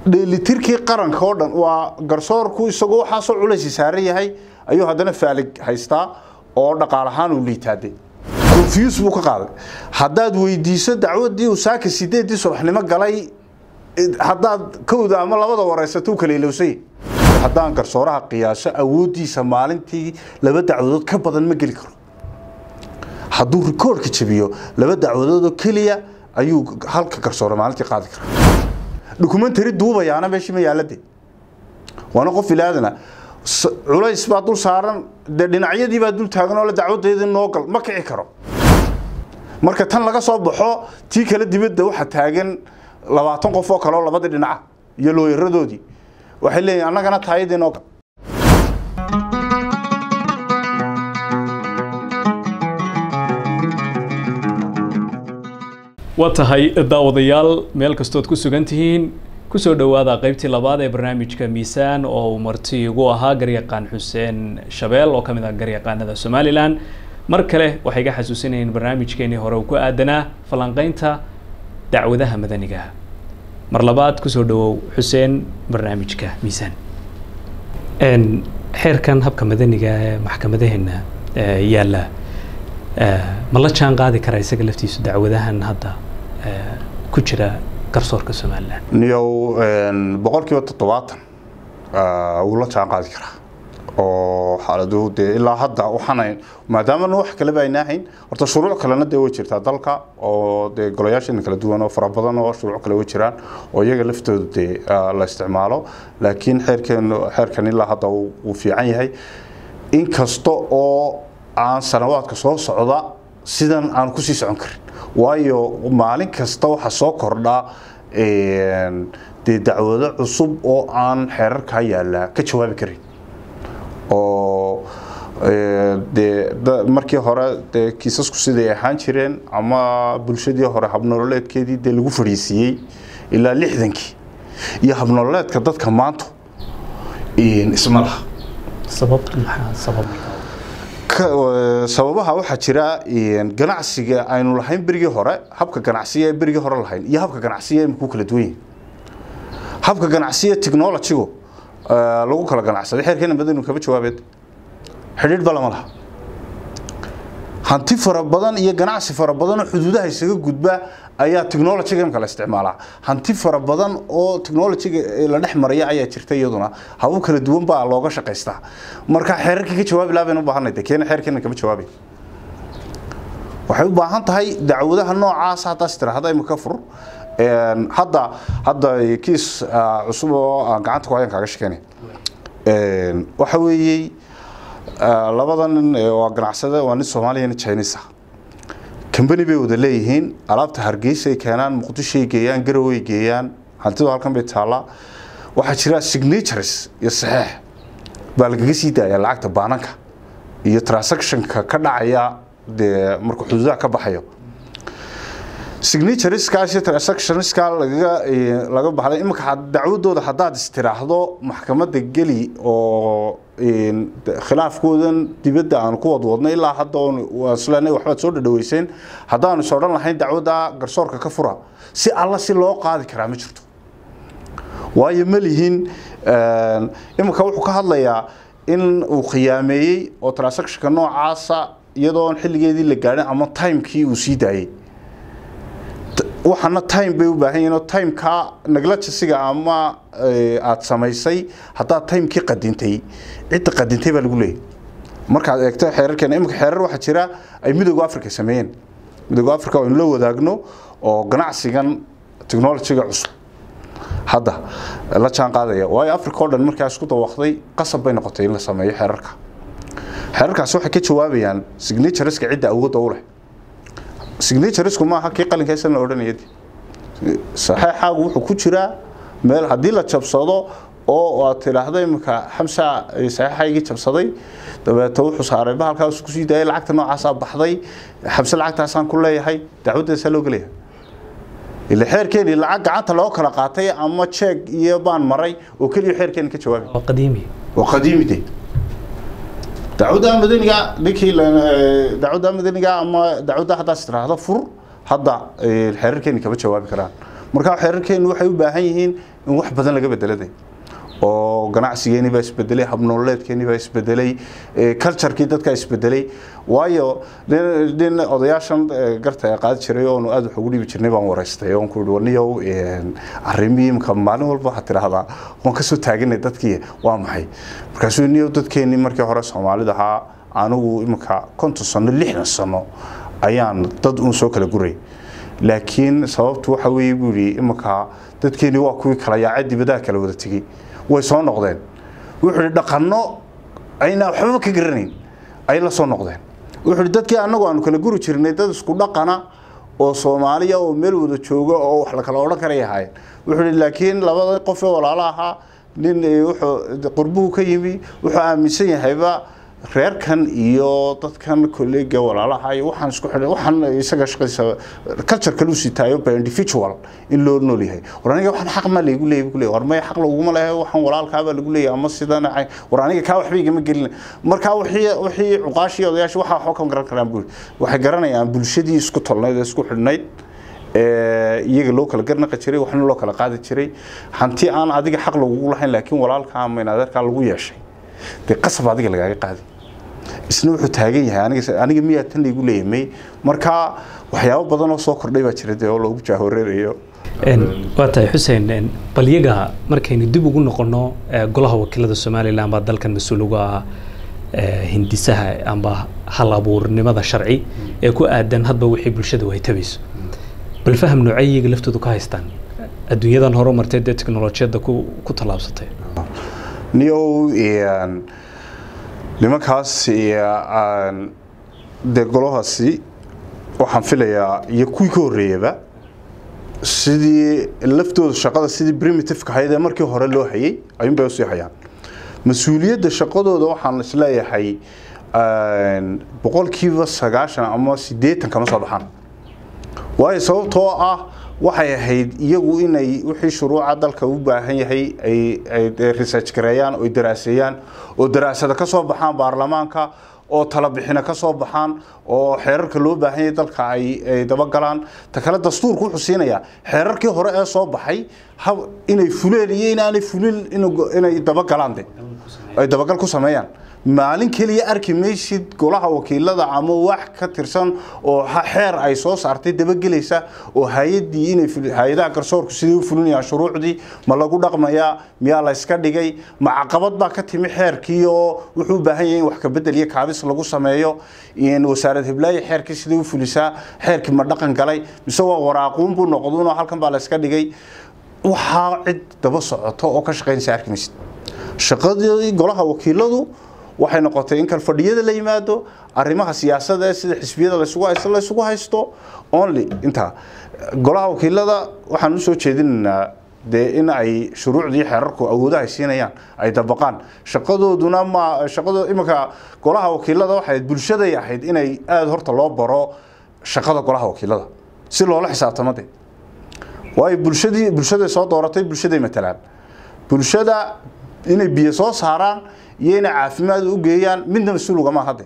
dheelitirkii qaranka oo dhan waa garsoorku isagoo waxaasoo culaysi saaran yahay ayuu haddana faalig haystaa oo dhaqaal ahaan uu liitaade confuse buu ka qaaday haddaad weydiiso dacwadii uu saaka sideedii subaxnimo galay haddaad kowda ama labada wareysato u kala ilowsay haddaan garsooraha qiyaaso awooddiisa maalintii laba dacwadood ka badan ma geli karo hadduu rikoorka jabiyo laba dacwadoodoo keliya ayuu halka garsoore maalintii qaadi karaa dokumentary duubayaana meeshii ma yaalade waana qof ilaadana culays baa dul saaran dee dhinacyadii baa dul taagan oo la dacwadeedii noo gal ma kici karo marka tan laga soo baxo tii kale dibadda waxaa taagan labaatan qof oo kale oo labadii dhinaca iyo looyaradoodii waxay leeyihin annagana taayadii noo gal waa tahay daawadayaal meel kastood ku sugan tihiin kusoo dhowaada qaybtii labaad ee barnaamijka miisaan oo uu marti igu ahaa garyaqaan xuseen shabeel oo ka mid ah garyaqaanada somalilan mar kale waxay ga xasuusinayeen barnaamijkeenii hore uu ku aadanaa falanqeynta dacwadaha madaniga mar labaad kusoo dhawow xuseen barnaamijka miisaan xeerkan habka madaniga ee maxkamadaheena yaalla ma la jaan qaadi karaa isaga laftiisu dacwadahan hadda ku jira garsoorka somalilan niyow boqolkiiba toddobaatan wuu la jaan qaadi karaa oo xaaladuhu dee ilaa hadda waxaan maadaamana wax kaleba ayna ahayn horta shuruuc kalena dee way jirtaa dalka oo dee golayaasheena kala duwan oo fara badan oo shuruuc kale way jiraan oo iyaga laftooda dee la isticmaalo laakiin xeerkeen xeerkan ilaa hadda wuu fiican yahay inkasta oo aan sanawaadka soo socda sidan aan kusii socon karin waayo maalin kasta waxaa soo kordhaa dee dacwado cusub oo aan xeerarkaa yaallaa ka jawaabi karin oo dee markii hore dee kiisasku siday ahaan jireen ama bulshadii hore habnololeedkeedii dee lagu fadhiisiiyey ilaa lixdankii iyo habnololeedka dadka maanta isma laha sababaha waxaa jira ganacsiga aynu lahayn berigii hore habka ganacsiga ee berigii hore lahayn iyo habka ganacsiga imikuu kala duwan yihin habka ganacsiga technologygu lagu kala ganacsaday xeerkeena madanu kama jawaabeed xidhiidh ba lama laha hanti fara badan iyo ganacsi fara badan oo xuduudaha isaga gudba ayaa technologyga imka la isticmaalaa hanti fara badan oo technologyga la dhex maraya ayaa jirta iyaduna habab kala duwan baa looga shaqaystaa marka xeerarkii ka jawaabi lahaa baynu u baahanay de keena xeerkeena kama jawaabi waxay u baahan tahay dacwadaha noocaas haddaas tiraahda imika fur hadda hadda kiis cusub oo aan gacanta ku hayan kaaga shekeynay waxa weeyey labada nin waa ganacsade waa nin soomaaliya nin chinese ah company bay wada leeyihiin alaabta hargeysa ay keenaan muqdishoay geeyaan garowe geeyaan hantidu halkan bay taallaa waxaa jira signatures iyo saxeex baa lagaga sii daaya lacagta baananka iyo transactionka ka dhacaya dee markuu xuduudaha ka baxayo signatureskaas iyo transactionska lagaga laga baxday iminka dacwadooda haddaad istiraahdo maxkamadda geli oo khilaafkoodan dibadda aan ku wadwadnay ilaa hadda islenay waxbaad soo dhadhaweyseen haddaanu is odhan lahayn dacwadda garsoorka ka fura si alla si loo qaadi karaa ma jirto waayo ma lihin iminka wuxuu ka hadlayaa in uu khiyaameeyey oo transactionka noocaasa iyadoon xilligeedii la gaadhin ama timekii uu sii daayey waxaana time bay u baahan yihiin oo timeka neglajasiga ama aada samaysay haddaad timekii qadintay cidda qadintay baa lagu leeyahy markaad eegto xeerarkeena imika xeerar waxaa jira ay midooda africa sameeyeen midooda africa aynu la wadaagno oo ganacsigan technologyga cusub hadda la jaan qaadaya waayo africa oo dhan markaa isku dawaqday qasab bay noqotay in la sameeyo xeerarka xeerarkaasi waxay ka jawaabayaan signatureska cidda awoodda u leh signaturesku maaha kii qalinkaaysan la odhanaya saxeexaagu wuxuu ku jiraa meel haddii la jabsado oo aad tidhaahdo iminka xamsa saxeexaygii jabsaday dabeeto wuxuu saaray bahalkaas kusii daayay lacagta noocaasaa baxday xamse lacagtaasaan ku leeyahay dacwaddeesaa loo gelaya ila xeerkeeni lacag gacanta loo kala qaatay ama jeeg iyo baan maray oo keliya xeerkeeni ka jawaabay qadiimi waa qadiimi de dacwadda madaniga ninkii dacwadda madaniga ama dacwadda haddaas tiraahdo fur hadda xeerarkeeni kama jawaabi karaan marka xeerarkeenu waxay u baahan yihiin in wax badan laga bedeladay oo ganacsigeeni baa isbedelay habnololeedkeeni baa isbedelay culturekii dadkaa isbedelay waayo nin odayaashan garta qaadi jiray oonu aada wax ugu dhibi jirnay baan waraystay oon ku yihi niyow arrimii imka maalin walba waxaad tidhaahdaa waan kasoo taaganay dadkii waa maxay markaasuu niyow dadkeenii markii hore soomaalida ahaa anigu imika konton sano lixdan sano ayaan dad uun soo kala guray laakiin sababtu waxa weeye buu yidhi imika dadkeenii waa kuwii kala yaacay dibadaha kala wada tegey way soo noqdeen wuxuu yidhi dhaqanno ayna waxbaba ka garanayn ay la soo noqdeen wuxuu yidhi dadkii annagu aanu kala guri jirnay dad isku dhaqana oo soomaaliya oo meel wada jooga oo wax la kala odhan karay ahaayeen wuxuu yidhi laakiin labada qof ee walaalo ahaa nin wuxuu qurbuhu ka yimi wuxuu aaminsan yahayba reerkan iyo dadkan kolleega walaalaha iyo waxaan isku xidhay waxaan isaga shaqadiisa culture kale u sitaayo by individual in loo nool yahay war aniga waxaan xaq ma laygu leeyahay ku leeyahay war may xaq laguma leeyahay waxaan walaalkaaba lagu leeyahay ama sidan war aniga kaa waxba igama gelin marka wixii wixii cuqaashii odayaashii waxa waxba ka garan karaan buu waxay garanayaan bulshadii isku tolnayd ee isku xidhnayd iyaga loo kala garnaqa jiray waxna loo kala qaadi jiray hanti aan adiga xaq lagugu lahayn laakiin walaalkaa ama inadeerkaa lagu yeeshay dee qasab adiga lagaaga qaadi isna wuxuu taagan yahay aniga aniga miyaa tan laygu leeyamay marka waxyaabo badan oo soo kordhay baa jira dee oo loogu jaahoreerayo waa tahay xuseen bal yaga markaynu dib ugu noqono golaha wakiilada somalilan baa dalkan mas-uul uga ah hindisaha amba hal abuurnimada sharci ee ku aadan hadba wixii bulshada ay tabayso bal faham noocay iyaga laftoodu ka haystaan adduunyadan horumartay dee teknolojiyadda ku ku tallaabsatay niyow nimankaas dee golahaasi waxaan filayaa iyo kuwii ka horreeyaba sidii laftooda shaqada sidii primitiveka ahayd ee markii hore loo hayay ayuunbay usii hayaan mas-uuliyadda shaqadooda waxaan isleeyahay boqolkiiba sagaashan ama siddeetan kama soo baxaan waayo sababtoo ah waxay ahayd iyagu inay wixii shuruuca dalka u baahan yahay ay research gareeyaan oo daraaseeyaan oo daraasada ka soo baxaan baarlamaanka oo talabixina ka soo baxaan oo xeerarka loo baahan yahay dalka ay dabagalaan ta kale dastuurku wuxuu siinayaa xeerarkii hore ee soo baxay inay fuleen iyo inaanay fulin inay dabagalaan de ay dabagal ku sameeyaan maalin keliya arki maysid golaha wakiilada ama wax ka tirsan oo xeer ay soo saartay dabagelaysa oo hay-adii inay hay-adaha garsoorku sidii u fulinayaan shuruucdii ma lagu dhaqmayaa miyaa la yska dhigay ma caqabad baa ka timi xeerkii oo wuxuu u baahan yahay in wax ka bedel iyo kaabis lagu sameeyo wasaarad hiblaayo xeerkii sidii u fulisaa xeerkii ma dhaqan galay mise waa waraaquun buu noqduunoo halkan baa la yska dhigay waxaa cid daba socoto oo ka shaqaynaysa arki maysid shaqadii golaha wakiiladu waxay noqotay in kalfadhiyada la yimaado arrimaha siyaasada ee sida xisbiyada laysugu haysto laysugu haysto only intaa golaha wakiilada waxaan usoo jeedinaynaa dee in ay shuruucdii xeerarku awoodaha ay siinayaan ay dabaqaan shaqadooduna ma shaqado iminka golaha wakiilada waxay bulshaday ahayd inay aada horta loo baro shaqada golaha wakiilada si loola xisaabtamo de waayo bulshadii bulshaday soo dooratay bulshaday matalaan bulshada inay biyo soo saaraan iyo inay caafimaad u geeyaan midna mas-uul ugama hadde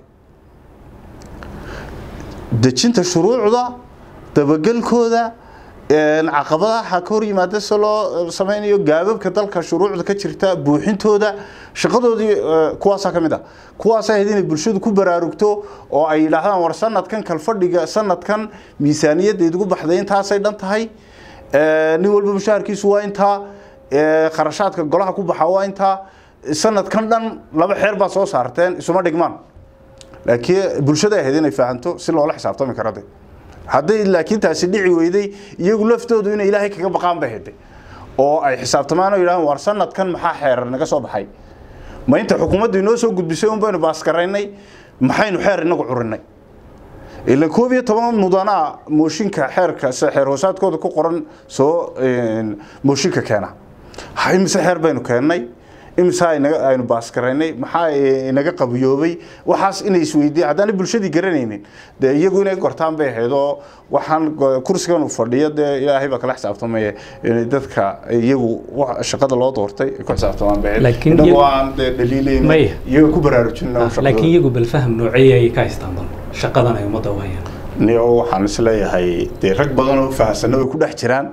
dejinta shuruucda dabagelkooda caqabadaha ka hor yimaada se loo sameynayo gaababka dalka shuruucda ka jirta buuxintooda shaqadoodii kuwaasaa ka mid ah kuwaasa ahayd inay bulshadu ku baraarugto oo ay yidhaahdaan war sanadkan kalfadhiga sanadkan miisaaniyadda idigu baxday intaasay dhan tahay nin walba mushaharkiisu waa intaa kharashaadka golaha ku baxa waa intaa sanadkan dhan laba xeer baa soo saarteen isuma dhigmaan laakiin bulshada ahayd inay fahanto si loola xisaabtami karo de hadday laakiin taasi dhici weyday iyagu laftoodu inay ilaahay kaga baqaan bay hede oo ay xisaabtamaan oo yidhahaan war sanadkan maxaa xeerar naga soo baxay ma inta xukuumaddu inoo soo gudbisay un baynu baaskaraynay maxaynu xeer inagu curinay ilan koob iyo toban mudanaa mooshinka xeerka xeer hoosaadkooda ku qoran soo mooshinka keena imise xeer baynu keennay imise aynu baaskaraynay maxaa inaga qabiyoobay waxaas inay isweydiin haddaana bulshadii garanaynin dee iyagu inay gortaan bay ahayd oo waxaan kursigan uu fadhiyo dee ilaahay baa kala xisaabtamaya inay dadka iyagu shaqada loo doortay ay ku xisaabtamaan bay ahayd inagoo aan dee dhaliilayn iyaga ku baraarujin laakiin iyagu bal faham noocey ay ka haystaan dan shaqadan ay ummadda u hayaan niyo waxaan isleeyahay dee rag badan oo fahamsana way ku dhex jiraan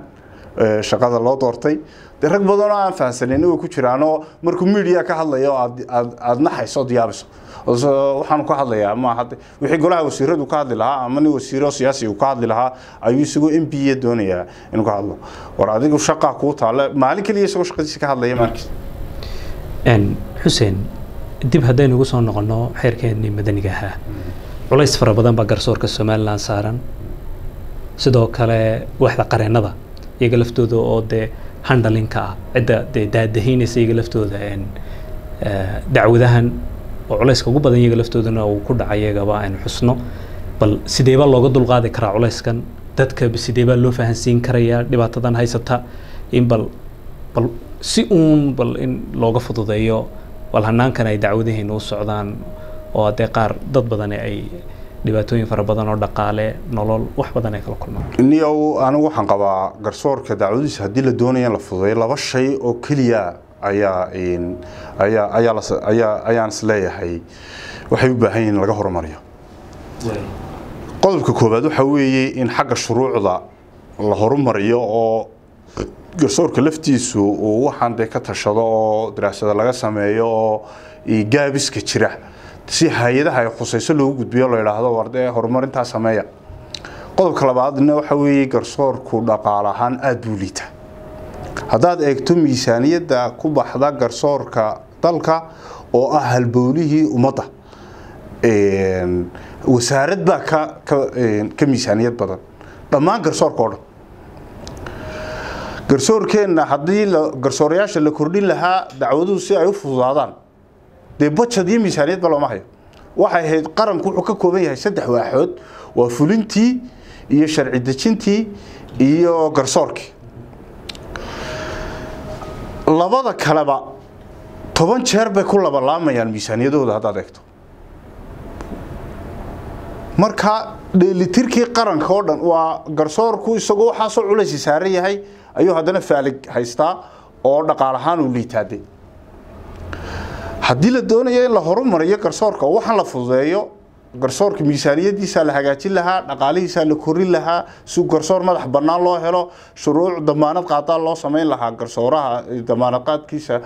shaqada loo doortay de rag badan oo aan fahansanin way ku jiraanoo markuu media ka hadlayo aad aad aad naxayso ood yaabiso waxaan ka hadlayaa ma hadda wixii golaha wasiiradu ka hadli lahaa ama nin wasiiro siyaasi uu ka hadli lahaa ayuu isagoo m p a doonayaa inuu ka hadlo war adigu shaqaa kuu taale maalin keliya isagoo shaqadiisa ka hadlaya maalkiis xuseen dib haddaynu ugu soo noqonno xeerkeennii madaniga ahaa culays fara badan baa garsoorka somalilan saaran sidoo kale waaxda qareennada iyaga laftooda oo dee handhalinka ah cidda dee daadahiynaysa iyaga laftooda dacwadahan oo culayska ugu badan iyaga laftoodana uu ku dhacay iyagaba aynu xusno bal sideebaa looga dulqaadi karaa culayskan dadka sideebaa loo fahansiin karayaa dhibaatadan haysata in bal bal si uun bal in looga fududeeyo bal hanaankan ay dacwadaheena u socdaan oo haddee qaar dad badani ay dhibaatooyin fara badan oo dhaqaale nolol wax badan ay kala kulmaan niyow anigu waxaan qabaa garsoorka dacwadiisa haddii la doonaya in la fududeeyo laba shay oo keliya ayaa ayaa ayaa la ayaa ayaan is leeyahay waxay u baahan yihiin laga horumariyo qodobka koowaad waxa weeye in xagga shuruucda la horumariyo oo garsoorka laftiisu uu waxaan dee ka tashado oo daraasada laga sameeyo oo gaabiska jira si hay-adaha ay khusayso loogu gudbiyo la yidhaahdo war dee horumarintaa sameeya qodobka labaadna waxa weeye garsoorku dhaqaale ahaan aada buu liita haddaad eegto miisaaniyadda ku baxda garsoorka dalka oo ah halbowlihii ummadda wasaarad baa ka ka miisaaniyad badan dhammaan garsoorka oo dhan garsoorkeenna haddii garsoorayaasha la kordhin lahaa dacwaduhu si ay u fududaadaan dee bajad iyo miisaaniyadba looma hayo waxay ahayd qaranku wuxuu ka kooban yahay saddex waaxood waa fulintii iyo sharci dejintii iyo garsoorkii labada kaleba toban jeer bay ku labalaamayaan miisaaniyadooda haddaad eegto marka dheelitirkii qaranka oo dhan waa garsoorku isagoo waxaasoo culaysi saaran yahay ayuu haddana faalig haystaa oo dhaqaal ahaan uu liitaade haddii la doonayo in la horumariyo garsoorka oo waxaan la fududeeyo garsoorka miisaaniyadiisa la hagaajin lahaa dhaqaalihiisa la korin lahaa si garsoor madax bannaan loo helo shuruuc damaanad qaadaa loo samayn lahaa garsooraha damaanad qaadkiisa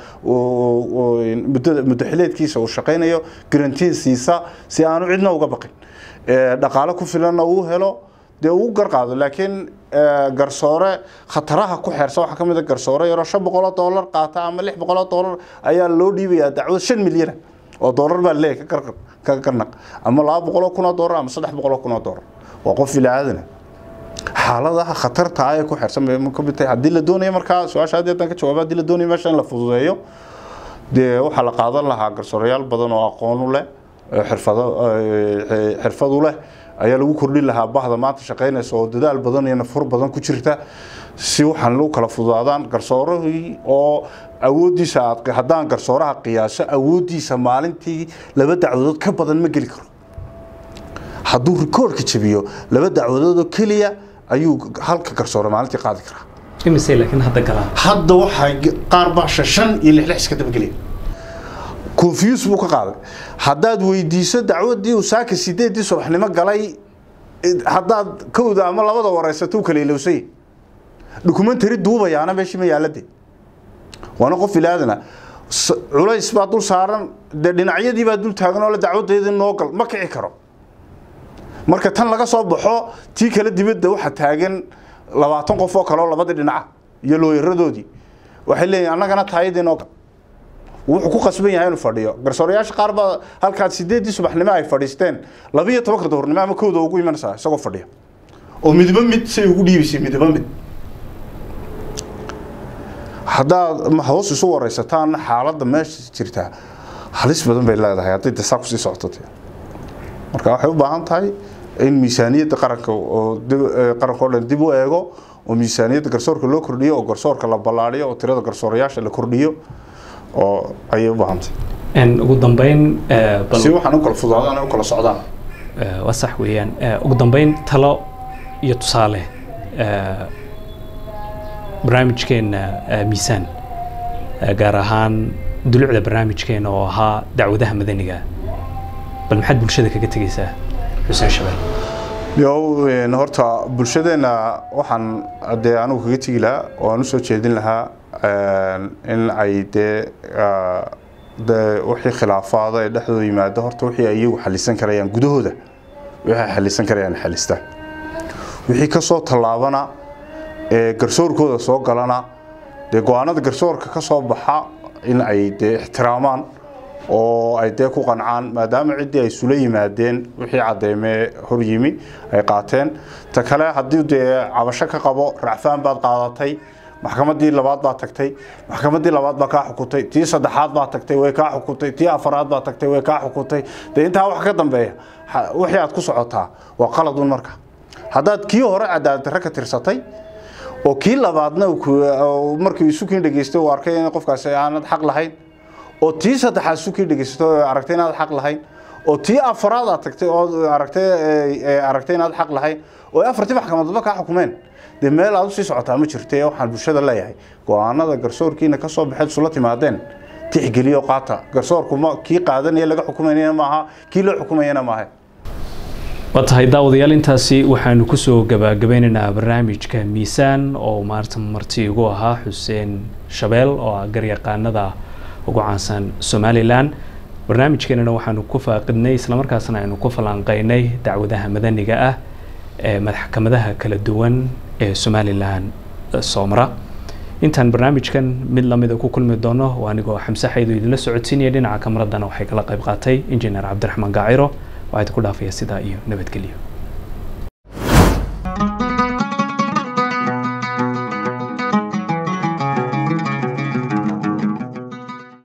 muddo xileedkiisa uu shaqaynayo garantiisiisa si aanu cidna uga baqin dhaqaale ku filanna uu helo dee uu garqaado laakiin garsoore khataraha ku xeersan waxaa ka mid a garsoore yaroo shan boqoloo doolar qaata ama lix boqoloo doolar ayaa loo dhiibayaa dacwad shan milyana oo doolar baa leeyahay ka garnaq ama laba boqoloo kun oo doolar ama saddex boqoloo kun oo doolar waa qof ilaaadana xaaladaha khatarta ah ee ku xeersan bay ka mid tahay haddii la doonayo markaa su-aasha haddii haddaan ka jawaaba haddii la doonayo meesha in la fududeeyo dee waxaa la qaadan lahaa garsooreyaal badan oo aqoon u leh xirfado xirfad u leh ayaa lagu kordhin lahaa bahda maanta shaqaynaysa oo dadaal badan iyo nafur badan ku jirta si waxaan lagu kala fududaadaan garsoorahii oo awooddiisa aad haddaan garsooraha qiyaaso awooddiisa maalintii laba dacwadood ka badan ma geli karo hadduu rikoorka jabiyo laba dacwadood oo keliya ayuu halka garsoore maalintii qaadi karaa imise laakiin hadda galaa hadda waxaa qaar baa shan iyo lix lix iska dabagelaya confuse buu ka qaaday haddaad weydiiso dacwadii uu saaka sideedii subaxnimo galay haddaad kowda ama labada wareysato u kala ilowsay dokumentary duubayaana meeshii ma yaalade waana qof ilaadana culays baa dul saaran dee dhinacyadii baa dul taagan oo la dacwadeedii noo gal ma kici karo marka tan laga soo baxo tii kale dibadda waxaa taagan labaatan qof oo kale oo labadii dhinaca iyo looyaradoodii waxay leeyihin annagana taayadii noo gal wuxuu ku qasban yahay inuu fadhiyo garsoorayaasha qaar baa halkaad sideedii subaxnimo ay fadhiisteen labiyo tobanka duhurnimo ama kowda ugu imanaysaa isagoo fadhiya oo midba mid say ugu dhiibaysay midba mid haddaad hoos isu wareysataan xaaladda meesha jirtaa halis badan bay leedahay hadday dasaa kusii socoto marka waxay u baahan tahay in miisaaniyadda qaranka oo qaranka oo dhan dib u eego oo miisaaniyadda garsoorka loo kordhiyo oo garsoorka la ballaariyo oo tirada garsoorayaasha la kordhiyo oo ayay u baahantay ugu dambeyn si waxaan u kala fudaadaan u kala socdaan waa sax weeyaan ugu dambeyn talo iyo tusaale barnaamijkeena miisaan gaar ahaan dulucda barnaamijkeena oo ahaa dacwadaha madaniga bal maxaad bulshada kaga tegeysaa xuseen shabeel yow horta bulshadeenna waxaan dee anigu kaga tegi lahaa oo aan usoo jeedin lahaa in ay dee de wixii khilaafaada ee dhexdooda yimaado horta wixii ay iyagu xalisan karayaan gudahooda wixii ay xalisan karayaan xalista wixii ka soo tallaabana ee garsoorkooda soo galana dee go-aanada garsoorka ka soo baxa in ay dee ixtiraamaan oo ay dee ku qancaan maadaama ciddii ay isula yimaadeen wixii caddeymee hor yimi ay qaateen ta kale haddii dee cabasho ka qabo racfaan baad qaadatay maxkamaddii labaad baa tagtay maxkamaddii labaad baa kaa xukuntay tii saddexaad baa tagtay way kaa xukuntay tii afaraad baa tagtay way kaa xukuntay dee intaa wax ka dambeeya wixii aad ku socotaa waa qaladun marka haddaad kii hore cadaaladdarre ka tirsatay oo kii labaadna markii isukiin dhegeystay uu arkay in qofkaasi aanad xaq lahayn oo tii saddexaad isukiin dhegeysatay oo aragtay inaad xaq lahayn oo tii afaraad aad tagtay oo aragtay aragtay inaad xaq lahayn oo afartii maxkamadoodba kaa xukumeen dee meel aad usii socotaa ma jirta waxaan bulshada leeyahay go-aanada garsoorkiina ka soo baxeed isula timaadeen tixgeliyo qaata garsoorku ma kii qaadanaya laga xukumayana maaha kii loo xukumayana maaha waa tahay daawadayaal intaasi waxaanu kusoo gabagabeynaynaa barnaamijka miisaan oo maarta marti igu ahaa xuseen shabeel oo ah garyaqaanada ugu caansan somalilan barnaamijkeenana waxaanu ku faaqidnay islamarkaasna aynu ku falanqeynay dacwadaha madaniga ah ee maxkamadaha kala duwan ee somalilan soomara intaan barnaamijkan mid lamida ku kulmi doono oo anigoo xamse xaydu idinla socodsiinaya dhinaca kamaradana waxay kala qayb qaatay injineer cabdiraxmaan gaaciro waxaa idinku dhaafaya sidaa iyo nabadgelyo